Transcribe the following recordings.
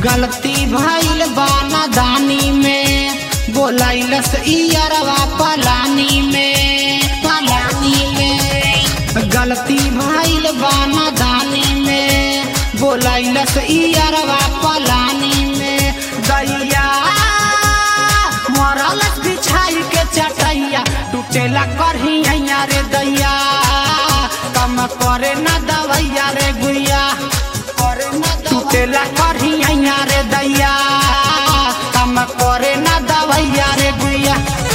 गलती भइल बाना दानी में बोलाइलस इयरवा पलानी में पलानी में गलती भइल बाना दानी में बोलाइलस इयरवा पलानी में दैया मरलस बिछाई के चटैया टूटेला करहिया रे दैया कम करे ना दवैया रे गुइया टूटेला करहिया रे दैया कम करे ना दवैया रे गुइया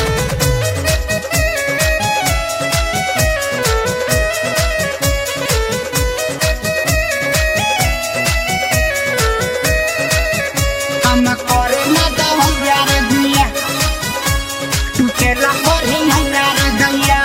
कम करे ना दवैया रे गुइया टूटेला करहिया रे दैया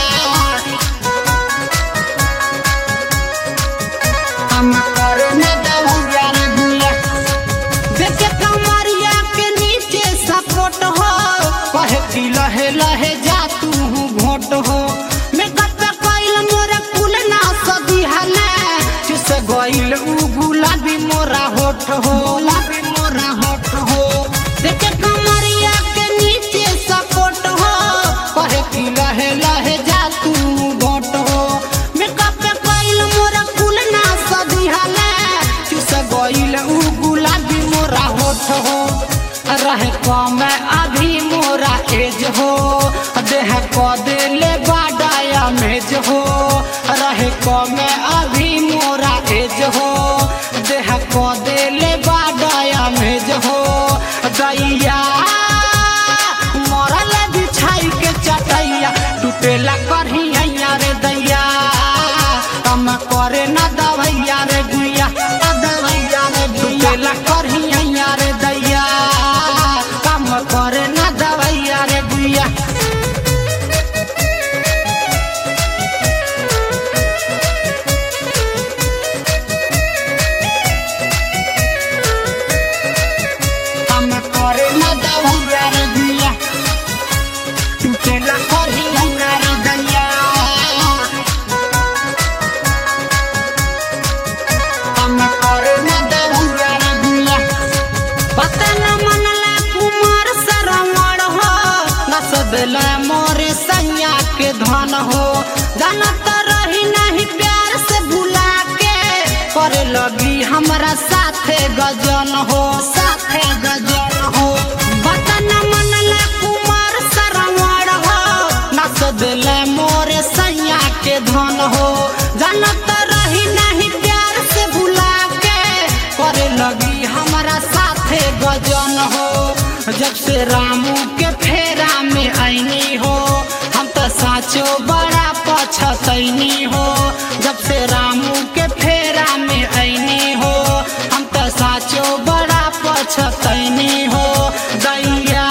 हम करे ना दवैया रे गुइया देखे कमरिया के नीचे सपोर्ट हो कहे कि लहे लहे जा तू घोट हो मेकअप पे कइल मोरा कुल ना सदी हले चुस गइल उ गुलाबी मोरा होठ हो गुलाबी मोरा होठ हो देखे कमरिया के नीचे सपोर्ट हो कहे कि लहे लहे जा तू घोट हो मेकअप पे कइल मोरा कुल ना सदी हले चुस गइल उ गुलाबी मोरा होठ हो रहे कम अभी मोरा एज हो देह क देले बाडाया मेज हो रहे कम अभी मोरा एज हो देह क देले बाडाया मेज हो दैया मरल बिछाई के चटैया टूटेला करहिया रे दैया कम करे ना दवैया रे गुइया ना दवैया रे टूटेला करहिया रे दैया कम करे ना दवैया रे गुइया कम करे ना दवैया रे गुइया टूटेला करहिया रे दैया हम करे ना दवैया रे गुइया पता न मनला कुमार सरवण हो नस दिला मोरे सैया के धन हो जानत रही नहीं प्यार से भुला के करे लगी हमरा साथे गजन हो साथे गजन हो पता न मनला कुमार सरवण हो नस दिला मोरे सैया के धन हो जानत रही नहीं प्यार से भुला के करे लगी हमारा साथे गजन हो जब से रामू के फेरा में ऐनी हो हम तो साचो बड़ा पछतैनी हो जब से रामू के फेरा में ऐनी हो हम तो साचो बड़ा पछतैनी हो दैया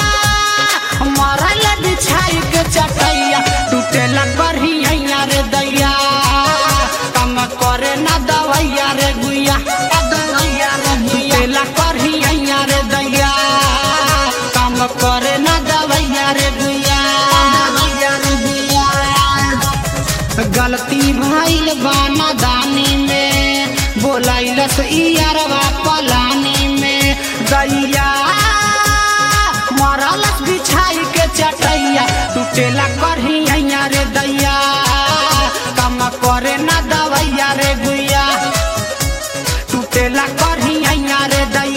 मरल बिछाई के चटैया टूटेला करहिया रे दैया कम करे ना दवैया रे गुइया ना दवैया रे टूटेला करहिया रे दैया कम करे ना दवैया रे गुइया दवैया रे गुइया गलती भइल बाना दानी में बोलाइलस इयरवा पलानी में दैया मरलस बिछाई के चटैया टूटेला करहिया रे दैया कम करे ना दवैया रे गुइया टूटेला करहिया रे दैया